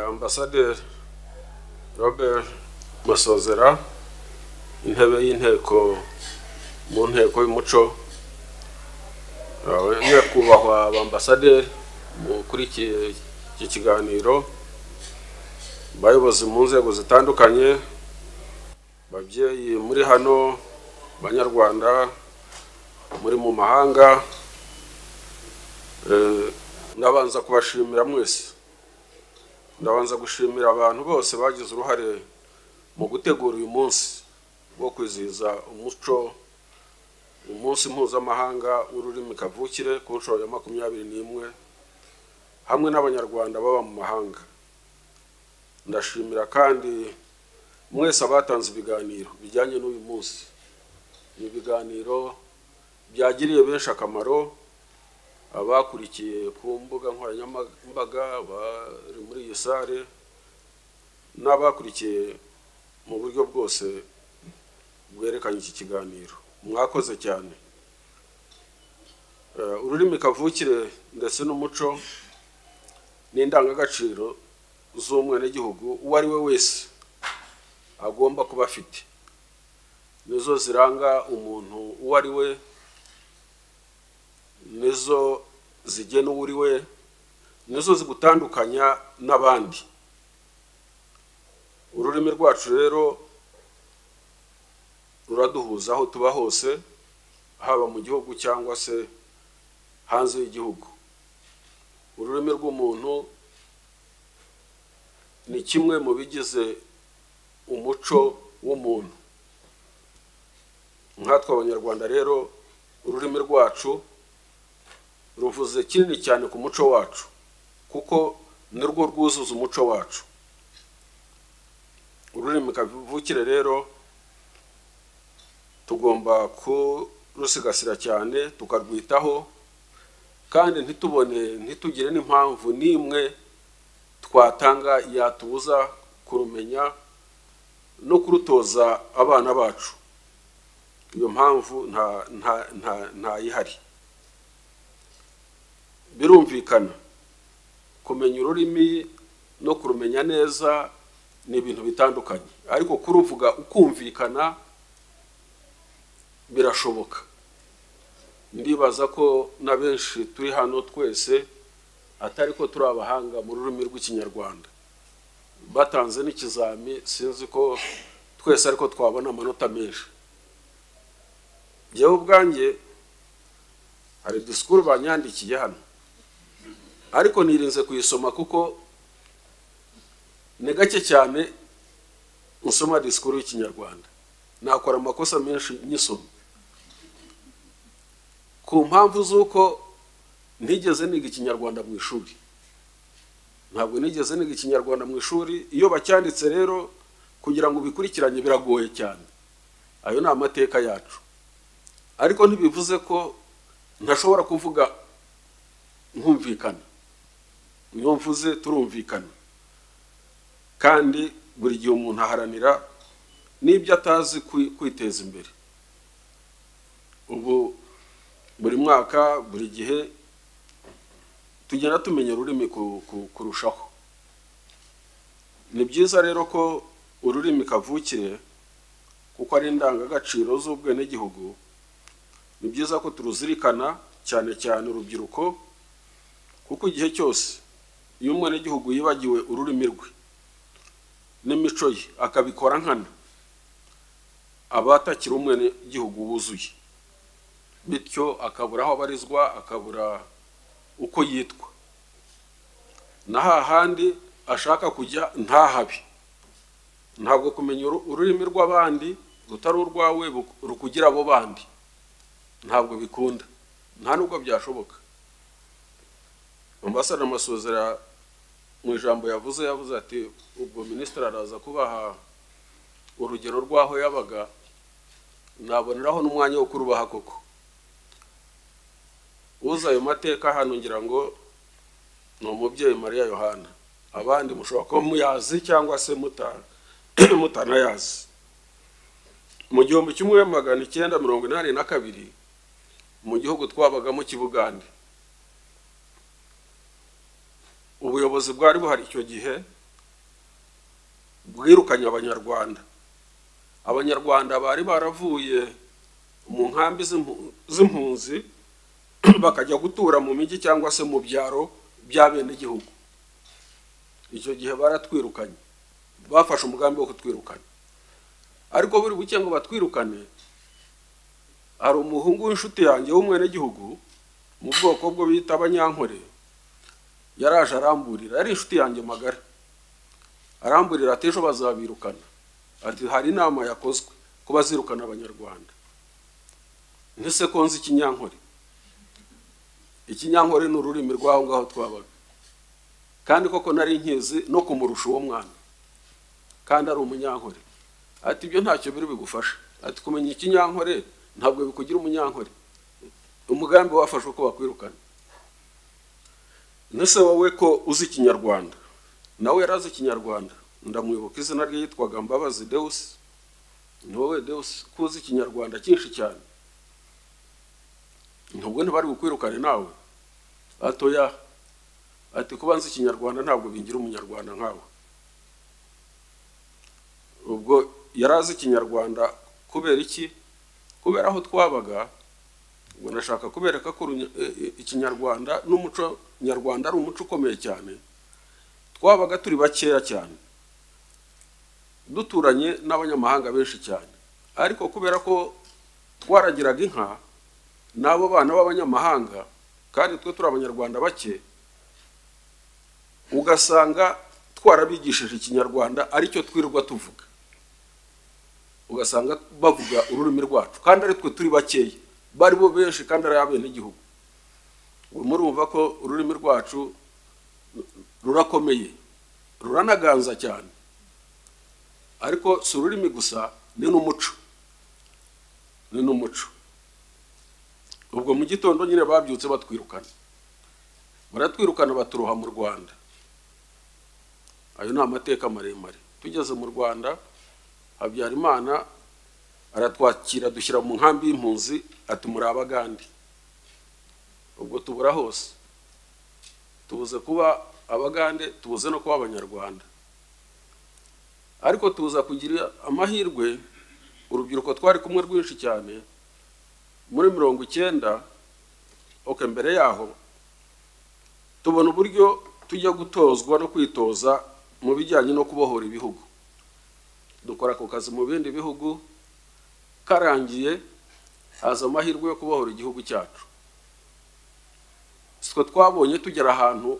ambasaderi robert masozera intebe y'inteko mu nteko y'umuco yawe nyakubahwa ambasaderi ukurikiye iki kiganiro abayobozi mu nzego zitandukanye babyeyi muri hano banyarwanda muri mu mahanga nabanza kubashimira mwese ndabanza gushimira abantu bose bagize uruhare mu gutegura uyu munsi wo kwizihiza umuco umunsi mpuzamahanga w'ururimi kavukire ku nshuro ya makumyabiri n'imwe hamwe n'abanyarwanda baba mu mahanga ndashimira kandi mwese abatanze ibiganiro bijyanye n'uyu munsi ni ibiganiro byagiriye benshi akamaro abakurikiye ku mbuga nkoranyambaga bari muri iyi sare n'abakurikiye mu buryo bwose bwerekanye iki kiganiro mwakoze cyane ururimi kavukire ndetse n'umuco ni indangagaciro z'umwenegihugu uwo ari we wese agomba kuba afite nizo ziranga umuntu uwo ari we nizo zigena uwo uri we nizo zigutandukanya n'abandi ururimi rwacu rero ruraduhuza aho tuba hose haba mu gihugu cyangwa se hanze y'igihugu ururimi rw'umuntu ni kimwe mu bigize umuco w'umuntu nkatwe abanyarwanda rero ururimi rwacu ruvuze kinini cyane ku muco wacu kuko nirwo rwuzuza umuco wacu ururimi kavukire rero tugomba kurusigasira cyane tukarwitaho kandi ntitubone ntitugire n'impamvu n'imwe twatanga yatubuza kurumenya no kurutoza abana bacu iyo mpamvu ntayihari birumvikana kumenya ururimi no kurumenya neza ni ibintu bitandukanye ariko kuruvuga ukumvikana birashoboka ndibaza ko na benshi turi hano twese atari ko turi abahanga mu rurimi rw'ikinyarwanda batanze n'ikizami sinzi ko twese ariko twabona amanota menshi njyewe ubwanjye hari disikuru banyandikiye hano ariko nirinze kuyisoma kuko ni gake cyane usoma disikuru y'ikinyarwanda nakora amakosa menshi nyisoma ku mpamvu z'uko ntigeze niga ikinyarwanda mu ishuri ntabwo nigeze niga ikinyarwanda mu ishuri iyo bacyanditse rero kugira ngo ubikurikiranye biragoye cyane ayo ni amateka yacu ariko ntibivuze ko ntashobora kuvuga nkumvikana iyo mvuze turumvikana kandi buri gihe umuntu aharanira n'ibyo atazi kwiteza imbere ubu buri mwaka buri gihe tugenda tumenya ururimi kurushaho ni byiza rero ko ururimi kavukire kuko ari indangagaciro z'ubwenegihugu ni byiza ko turuzirikana cyane cyane urubyiruko kuko igihe cyose iyo umwenegihugu yibagiwe ururimi rwe n'imico ye akabikora nkana aba atakiri umwenegihugu wuzuye bityo akabura aho abarizwa akabura uko yitwa na hahandi ashaka kujya ntahabi ntabwo kumenya ururimi rw'abandi rutari urwawe rukugira abo bandi ntabwo bikunda nta nubwo byashoboka ambasada amasuzera mu ijambo yavuze yavuze ati ubwo minisitiri araza kubaha urugero rw'aho yabaga naboneraho n'umwanya wo kurubaha koko uza ayo mateka hano ngira ngo ni umubyeyi mariya yohana abandi mushobora kuba muyazi cyangwa se mutanayazi mu gihumbi kimwe magana icyenda mirongo inani na kabiri mu gihugu twabagamo kibugande ubuyobozi bwari buhari icyo gihe bwirukanye abanyarwanda abanyarwanda bari baravuye mu nkambi z'impu- z'impunzi bakajya gutura mu mijyi cyangwa se mu byaro by'abenegihugu icyo gihe baratwirukanye bafashe umugambi wo kutwirukana ariko buri buke ngo batwirukane hari umuhungu w'inshuti yanjye w'umwenegihugu mu bwoko bwo bita abanyankore yaraje aramburira yari inshuti yanjye magara aramburira ati ejo bazabirukana ati hari inama yakozwe ko bazirukana abanyarwanda ntese ko nzi ikinyankore ikinyankore ni ururimi rw'aho ngaho twabaga kandi koko nari nkizi no kumurusha uwo mwana kandi ari umunyankore ati ibyo ntacyo biri bigufasha ati kumenya ikinyankore ntabwo bikugira umunyankore umugambi wafashwe ko bakwirukana nese wowe ko uzi ikinyarwanda nawe yari azi ikinyarwanda ndamwibuka izina rye yitwaga mbabazi deusi ni wowe deusi ko uzi ikinyarwanda cyinshi cyane nubwo ntibari bukwirukane nawe atoya ati kuba nzi ikinyarwanda ntabwo bingira umunyarwanda nkawe ubwo yari azi ikinyarwanda kubera iki kubera aho twabaga ubwo ndashaka kubereka ko urunya- e- e- ikinyarwanda n'umuco nyarwanda ari umuco ukomeye cyane twabaga turi bakeya cyane duturanye n'abanyamahanga benshi cyane ariko kubera ko twaragiraga inka n'abo bana b'abanyamahanga kandi twe turi abanyarwanda bake ugasanga twarabigishije ikinyarwanda aricyo twirirwa tuvuga ugasanga bavuga ururimi rwacu kandi ari twe turi bakeya bari bo benshi kandi ari abenegihugu ubu murumva ko ururimi rwacu rurakomeye ruranaganza cyane ariko si ururimi gusa ni n'umuco ni n'umuco ubwo mu gitondo nyine babyutse batwirukana baratwirukana baturoha mu rwanda ayo ni amateka maremare tugeze mu rwanda habyarimana aratwakira dushyira mu nkambi y'impunzi ati muri abagande ubwo tubura hose tubuze kuba abagande tubuze no kuba abanyarwanda ariko tuza kugira amahirwe urubyiruko twari kumwe rwinshi cyane muri mirongo icyenda oke mbere yaho tubona uburyo tujya gutozwa no kwitoza mu bijyanye no kubohora ibihugu dukora ako kazi mu bindi bihugu karangiye haza amahirwe yo kubohora igihugu cyacu sitwe twabonye tugera ahantu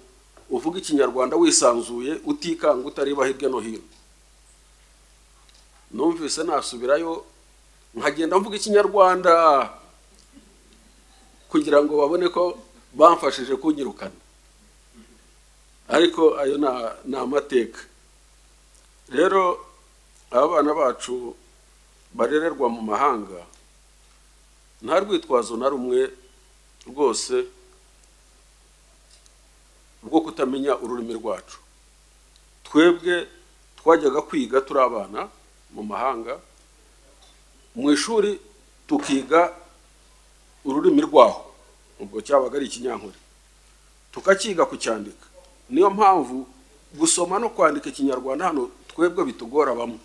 uvuga ikinyarwanda wisanzuye utikanga utareba hirya no hino numvise nasubirayo nkagenda mvuga ikinyarwanda kugira ngo babone ko bamfashije kunyirukana ariko ayo na- ni amateka rero abana bacu barererwa mu mahanga nta rwitwazo na rumwe rwose rwo kutamenya ururimi rwacu twebwe twajyaga kwiga turi abana mu mahanga mu ishuri tukiga ururimi rwaho ubwo cyabaga ari ikinyankore tukakiga kucyandika niyo mpamvu gusoma no kwandika ikinyarwanda hano twebwe bitugora bamwe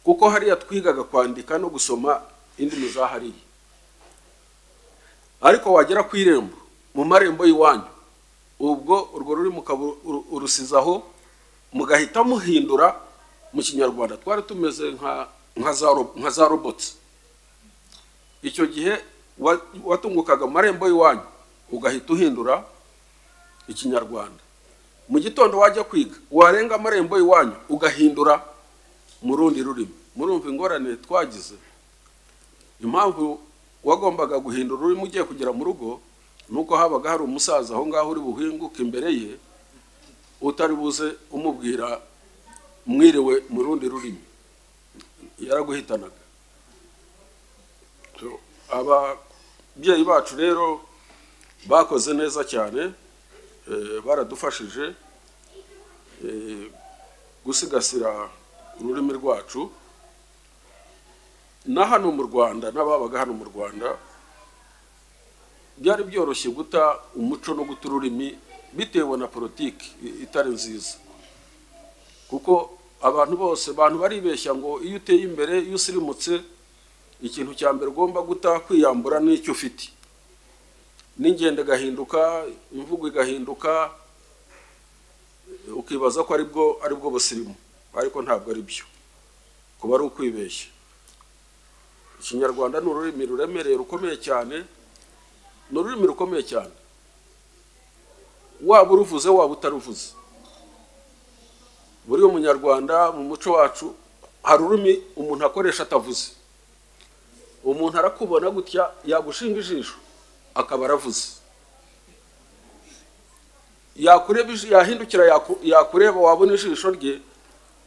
kuko hariya twigaga kwandika no gusoma indimi za hariya ariko wagera ku irembo mu marembo y'iwanyu ubwo urwo rurimi ukaba uru- urusizaho mugahita muhindura mu kinyarwanda twari tumeze nka nka za ro- nka za robotsi icyo gihe wa- watungukaga mu marembo y'iwanyu ugahita uhindura ikinyarwanda mu gitondo wajya kwiga warenga amarembo iwanyu ugahindura mu rundi rurimi murumva ingorane twagize impamvu wagombaga guhindura ururimi ugiye kugera mu rugo ni uko habaga hari umusaza aho ngaho uri buhinguke imbere ye utari buze umubwira mwiriwe mu rundi rurimi yaraguhitanaga So, ababyeyi bacu rero bakoze neza cyane eh, baradufashije eh, gusigasira ururimi rwacu na hano mu rwanda n'ababaga hano mu rwanda byari byoroshye guta umuco no guta ururimi bitewe na politiki i- itari nziza kuko abantu bose abantu baribeshya ngo iyo uteye imbere iyo usirimutse ikintu cya mbere ugomba guta kwiyambura n'icyo ufite n'ingendo igahinduka imvugo igahinduka ukibaza ko aribwo aribwo busirimu ariko ntabwo ari byo kuba ari ukwibeshya ikinyarwanda ni ururimi ruremereye rukomeye cyane ni ururimi rukomeye cyane waba uruvuze waba utaruvuze buri munyarwanda mu muco wacu hari ururimi umuntu akoresha atavuze umuntu arakubona gutya yagushinga ijisho akaba aravuze yakureba yahindukira yakureba wabona ijisho rye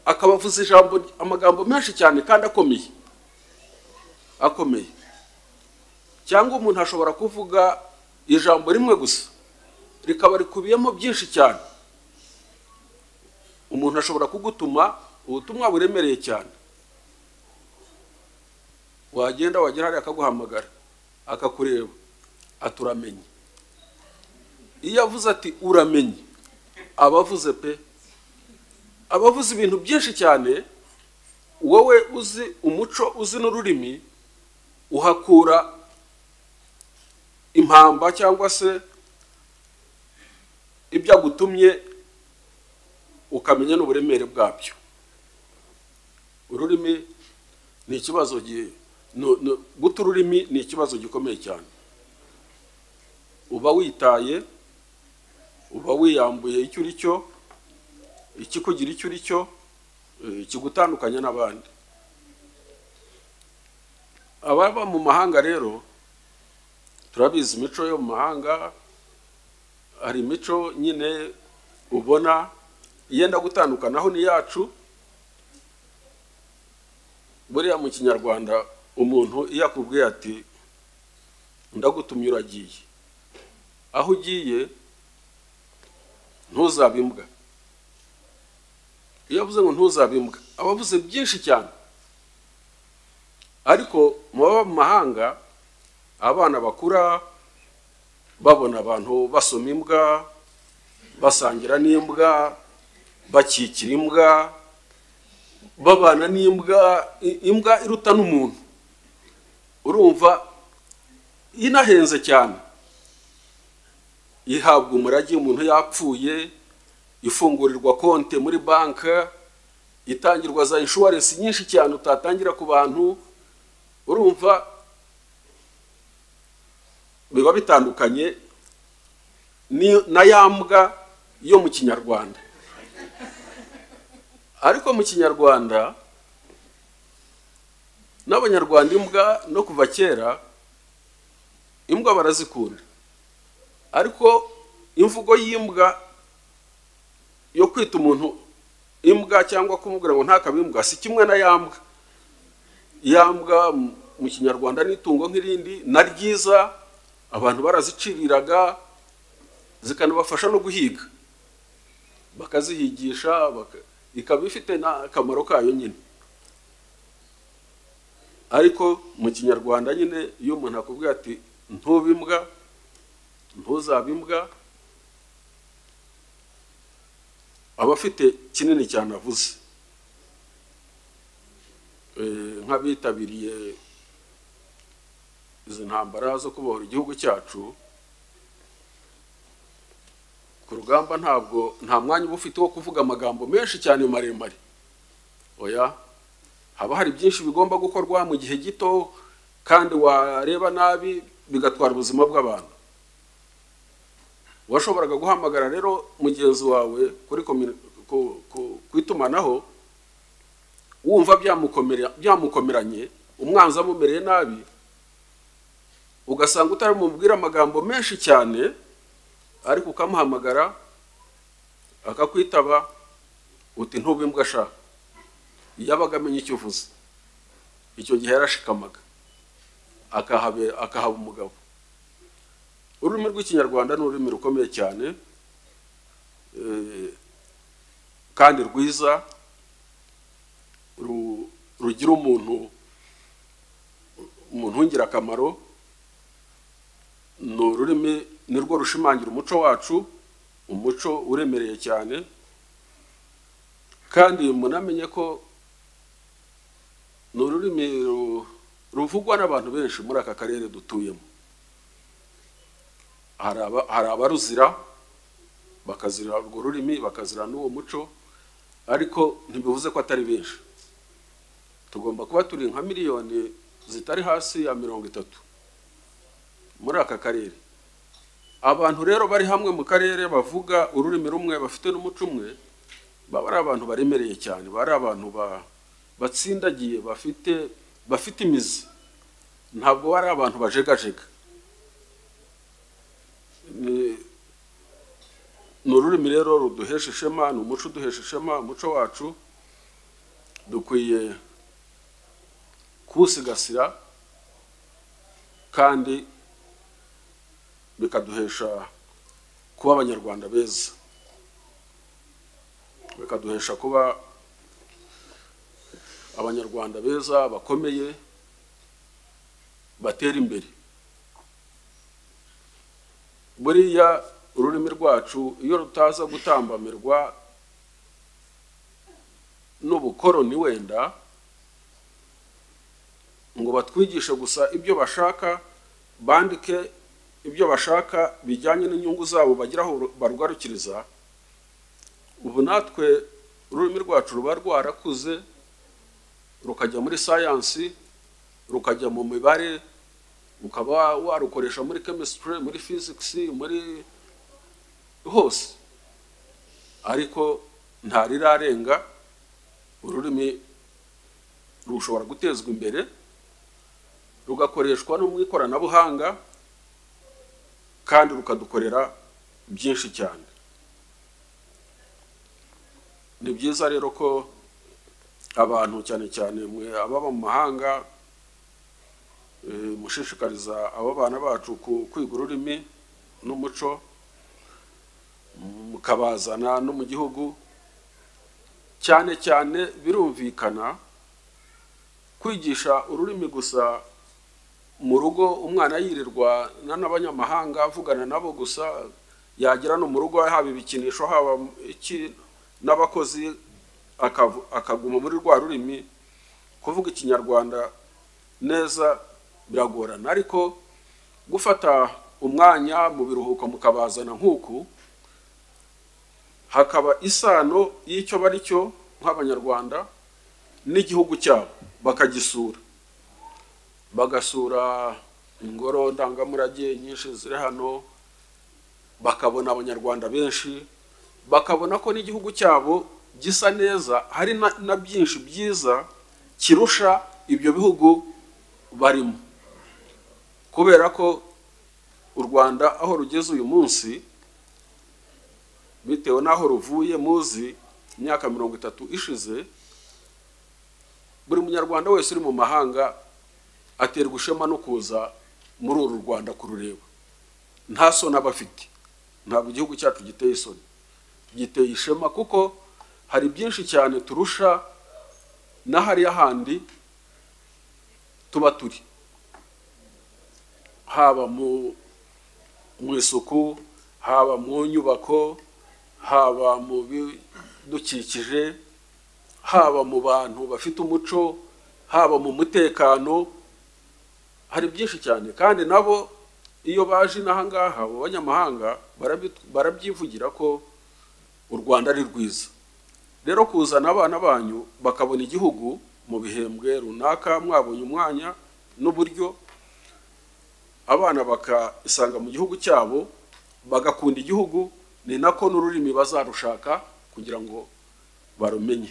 akaba avuze ijambo amagambo menshi cyane kandi akomeye akomeye cyangwa umuntu ashobora kuvuga ijambo rimwe gusa rikaba rikubiyemo byinshi cyane umuntu ashobora kugutuma ubutumwa buremereye cyane wagenda wagera hariya akaguhamagara akakureba aturamenye iyo avuze ati uramenye aba avuze pe aba avuze ibintu byinshi cyane wowe uzi umuco uzi n'ururimi uhakura impamba cyangwa se ibyo agutumye ukamenya n'uburemere bwabyo ururimi ni ikibazo guta ururimi ni ikibazo gikomeye cyane uba witaye uba wiyambuye icyo uri cyo ikikugira icyo uri cyo kigutandukanya n'abandi ababa mu mahanga rero turabizi imico yo mu mahanga hari imico nyine ubona yenda gutandukanaho n'iyacu buriya mu kinyarwanda umuntu iyo akubwiye ati ndagutumye uragiye aho ugiye ntuzabe imbwa iyo avuze ngo ntuzabe imbwa aba avuze byinshi cyane ariko mu baba mu mahanga abana bakura babona abantu basoma imbwa basangira n'imbwa bakikira imbwa babana n'imbwa imbwa iruta n'umuntu urumva inahenze cyane ihabwa umurage umuntu yapfuye ifungurirwa konti muri banki itangirwa za inshuwarensi nyinshi cyane utatangira ku bantu urumva biba bitandukanye na ya mbwa yo mu kinyarwanda ariko mu kinyarwanda n'abanyarwanda imbwa no kuva kera imbwa barazikunda ariko imvugo y'imbwa yo kwita umuntu imbwa cyangwa kumubwira ngo ntakabe imbwa si kimwe na ya mbwa ya mbwa mu kinyarwanda n'itungo nk'irindi na ryiza abantu baraziciriraga zikanabafasha no guhiga bakazihigisha ikaba ifite n'akamaro kayo nyine ariko mu kinyarwanda nyine iyo umuntu akubwira ati ntube imbwa ntuzabe imbwa aba afite kinini cyane avuze nk'abitabiriye izi ntambara zo kubohora igihugu cyacu ku rugamba ntabwo nta mwanya uba ufite wo kuvuga amagambo menshi cyane maremare oya haba hari byinshi bigomba gukorwa mu gihe gito kandi wareba nabi bigatwara ubuzima bw'abantu washoboraga guhamagara rero mugenzi wawe kuri ku itumanaho wumva byamukomeranye umwanzi amumereye nabi ugasanga utarabumubwira amagambo menshi cyane ariko ukamuhamagara akakwitaba uti ntube imbwa ashaka yabaga amenye icyo uvuze icyo gihe yarashikamaga akahaba umugabo ururimi rw'ikinyarwanda ni ururimi rukomeye cyane kandi rwiza rugira umuntu umuntu w'ingirakamaro ni ururimi ni rwo rushimangira umuco wacu umuco uremereye cyane kandi munamenye ko ni ururimi ru- ruvugwa n'abantu benshi muri aka karere dutuyemo hari aba- hari abaruzira bakazira urwo rurimi bakazira n'uwo muco ariko ntibivuze ko atari benshi tugomba kuba turi nka miliyoni zitari hasi ya mirongo itatu muri aka karere abantu rero bari hamwe mu karere bavuga ururimi rumwe bafite n'umuco umwe baba ari abantu baremereye cyane baba ari abantu ba- batsindagiye bafite bafite imizi ntabwo bari abantu bajegajega Ni- ni ururimi rero ruduhesha ishema ni umuco uduhesha ishema umuco wacu dukwiye kuwusigasira kandi bikaduhesha kuba abanyarwanda beza bikaduhesha kuba abanyarwanda beza bakomeye batera imbere buriya ururimi rwacu iyo rutaza gutambamirwa n'ubukoroni wenda ngo batwigishe gusa ibyo bashaka bandike ibyo bashaka bijyanye n'inyungu zabo bagiraho barwarukiriza ubu natwe ururimi rwacu ruba rwarakuze rukajya muri sayansi rukajya mu mibare ukaba warukoresha muri chemistry muri physics muri hose ariko nta rirarenga ururimi rushobora gutezwa imbere rugakoreshwa no mu ikoranabuhanga kandi rukadukorera byinshi cyane ni byiza rero ko abantu cyane cyane mwe ababa mu mahanga eh, mushishikariza abo bana bacu ku- kwiga ururimi n'umuco mukabazana no mu gihugu cyane cyane birumvikana kwigisha ururimi gusa mu rugo umwana yirirwa na- n'abanyamahanga avugana nabo gusa yagera no mu rugo haba ibikinisho haba iki n'abakozi akavu- akaguma muri rwa rurimi kuvuga ikinyarwanda neza biragorana ariko gufata umwanya mu biruhuko mukabazana nk'uku hakaba isano y'icyo bari cyo nk'abanyarwanda n'igihugu cyabo bakagisura bagasura ingoro ndangamurage nyinshi ziri hano bakabona abanyarwanda benshi bakabona ko n'igihugu cyabo gisa neza hari na, na byinshi byiza kirusha ibyo bihugu barimo kubera ko u rwanda aho rugeze uyu munsi bitewe n'aho ruvuye muzi imyaka mirongo itatu ishize buri munyarwanda wese uri mu mahanga aterwa ishema no kuza muri uru rwanda kurureba nta soni aba afite ntabwo igihugu cyacu giteye isoni giteye ishema kuko hari byinshi cyane turusha n'ahariya handi tuba turi haba mu mu isuku haba mu nyubako haba mu bidukikije haba mu bantu bafite umuco haba mu mutekano hari byinshi cyane kandi nabo iyo baje inaha ngaha abo banyamahanga barabi- barabyivugira ko u rwanda ari rwiza rero kuzana abana banyu bakabona igihugu mu bihembwe runaka mwabonye umwanya n'uburyo abana bakisanga mu gihugu cyabo bagakunda igihugu ni nako n'ururimi bazarushaka kugira ngo barumenye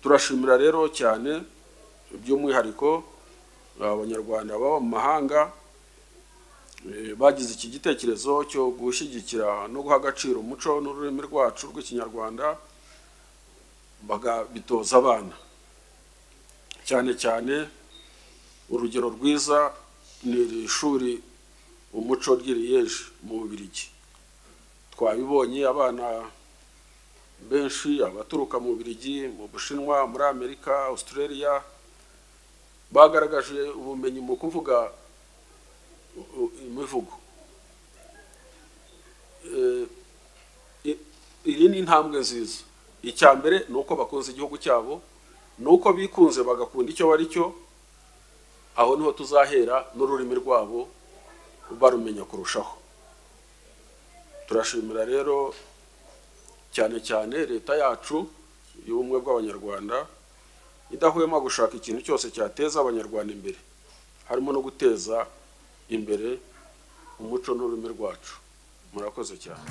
turashimira rero cyane by'umwihariko abanyarwanda baba mu mahanga eh, bagize iki gitekerezo cyo gushyigikira no guha agaciro umuco n'ururimi rwacu rw'ikinyarwanda bagabitoza abana cyane cyane urugero rwiza ni iri shuri umuco ry'iriyeje mu bubirigi twabibonye abana benshi abaturuka mu bubirigi mu bushinwa muri amerika australia bagaragaje ubumenyi mu kuvuga u- u- imivugo Eh, i- iyi ni intambwe nziza icya mbere ni uko bakunze igihugu cyabo ni uko bikunze bagakunda icyo bari cyo aho niho tuzahera n'ururimi rwabo barumenya kurushaho turashimira rero cyane cyane leta yacu y'ubumwe bw'abanyarwanda idahwema gushaka ikintu cyose cyateza abanyarwanda imbere harimo no guteza imbere umuco n'ururimi rwacu murakoze cyane